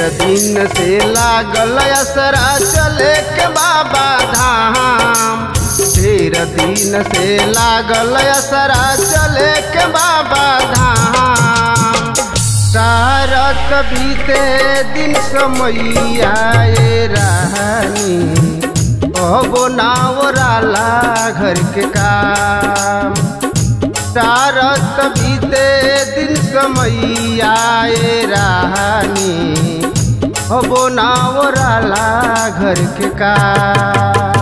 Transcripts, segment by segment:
दिन से लागल असरा चले के बाबा धाम ढेर दिन से लागल असरा चले के बाबा धाम तारत बीते दिन समैया रानी अबो नावराला घर के काम तारत बीते दिन समैया रानी अबो नावराला घर के काम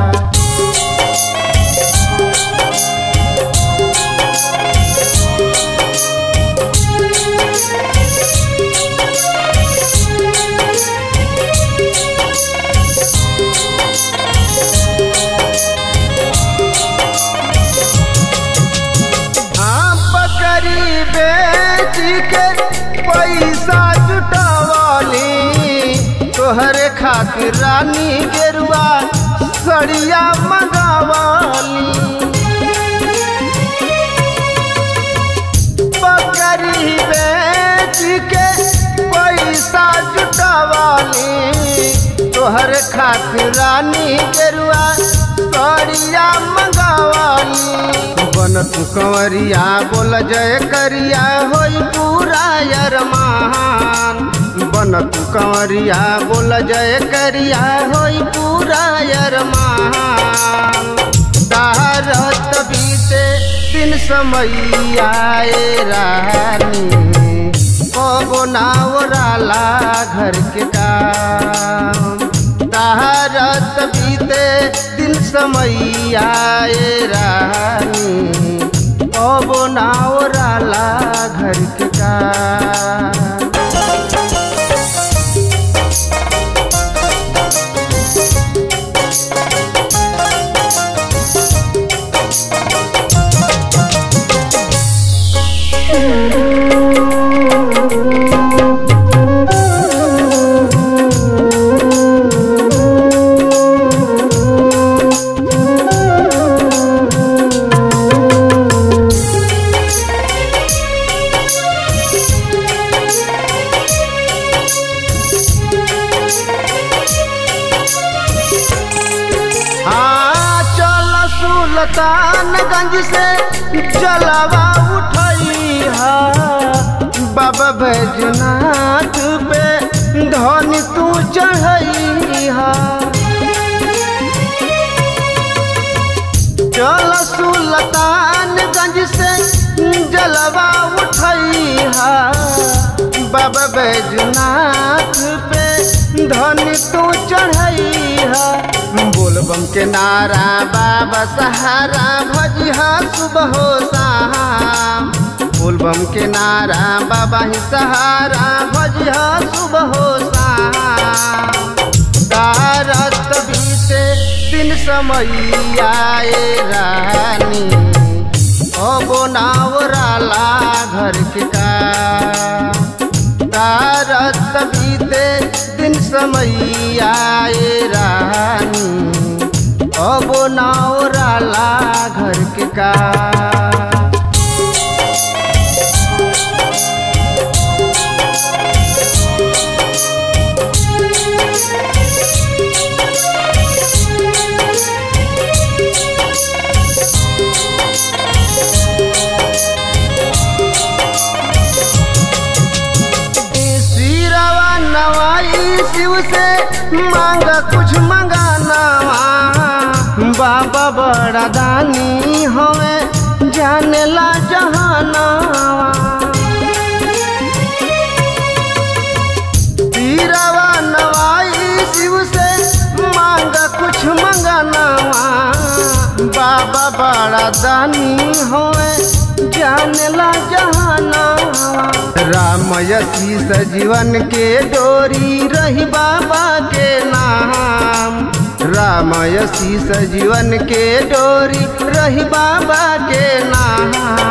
हाँ बकरी बेच के पैसा जुटवली तोहरे खातिर रानी गेरुआ सड़िया मंगावली बकरी बेच के पैसा जुटवली तोहरे खातिर रानी गेरुआ सड़िया मंगावली बन तू कंवरिया बोल जय करिया होई पूरा अरमान बन तू कंवरिया बोल जय करिया होई पूरा अरमान तारत बीते दिन समैया रानी कबो नावराला घर के काम तारत बीते दिन समैया रानी कबो नावराला घर के काम हाँ चल सुल्तानगंज से जलवा उठई हा बाबा बैजनाथ पे धन तू चढ़ई हा चल सुल्तानगंज से जलवा उठई हा बाबा बैजनाथ पे धन तू चढ़ई हा बोलबम के नारा बाबा सहारा भजिहा सुबह हो शाम बोलबम के नारा बाबा ही सहारा भजिहा सुबह हो शाम तारत बीते दिन समैया रानी अबो नावराला घर के काम तारत बीते दिन समैया रानी अबो नावराला घर के काम सिरवा नवाई शिव से मांग कुछ मंगाना बाबा बड़ा दानी हमें जाने ला जहाना सिरवा नवाई शिव से मांग कुछ मंगाना बाबा बड़ा दानी हमें जाने ला जहाना रामयसी सजीवन के डोरी रही बाबा के नाम रामयसी सजीवन के डोरी रही बाबा के नाम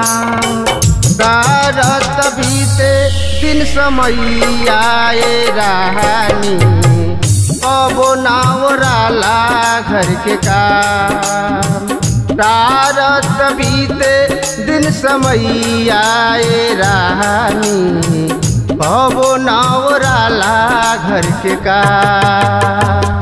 तारत बीते दिन समैया रानी कबो नावराला घर के काम तारत बीते दिन समैया रानी कबो नवराला घर के का